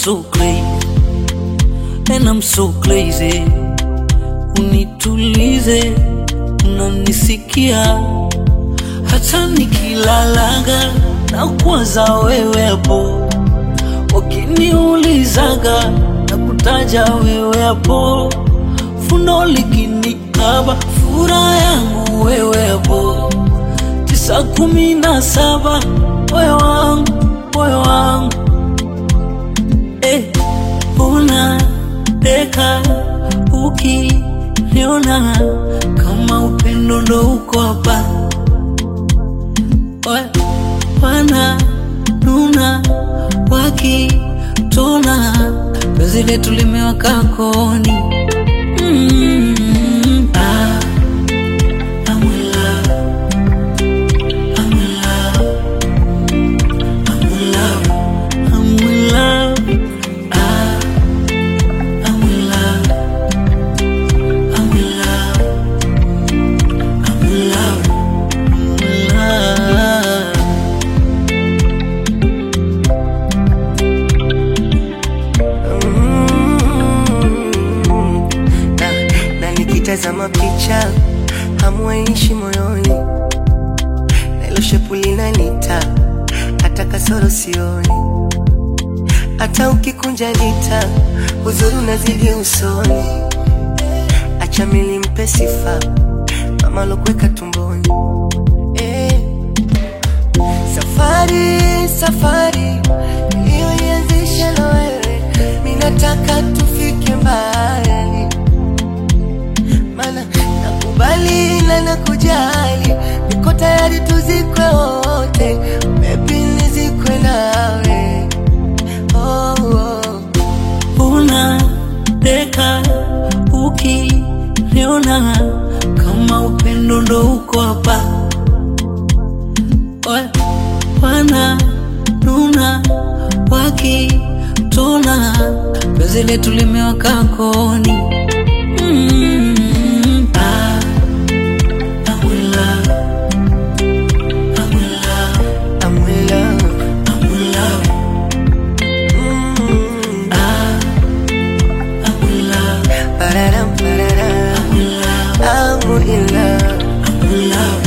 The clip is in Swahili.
so crazy and I'm so crazy. Unitulize, unanisikia hata nikilalaga na kuwaza wewe hapo, wakiniulizaga na kutaja wewe hapo, fundo likinikaba furaha yangu wewe hapo, tisa kumi na saba moyo wangu moyo wangu eh, unadeka ukiniona kama upendo ndo uko hapa Wa- wana nuna wakitona penzi letu limewaka koni mm, ah, I'm in love. I'm in love. I'm in love. I'm in love. Ah, I'm in love. I'm in love. I'm in love. I'm in love. na, na nikitazama picha hamwaishi moyoni, na ilo shepu linanita hata kasoro sioni, hata ukikunja nita uzuri unazidi usoni, acha mili mpe sifa mama lokuweka tumboni eh. Safari, safari iliyoianzisha na wewe, mi nataka tufike mbali, mana nakubali na nakujali, niko tayari tuzikwe wote, baby nizikwe nawe oh, oh. unadeka ukiniona kama upendo ndo uko hapa Wa- wana nuna wakitona penzi letu limewaka koni mm, ah, I'm in love. I'm in love. I'm in love. I'm in love. Mm. Ah, I'm in love. Pararam, pararam. I'm in love. I'm in love. I'm in love.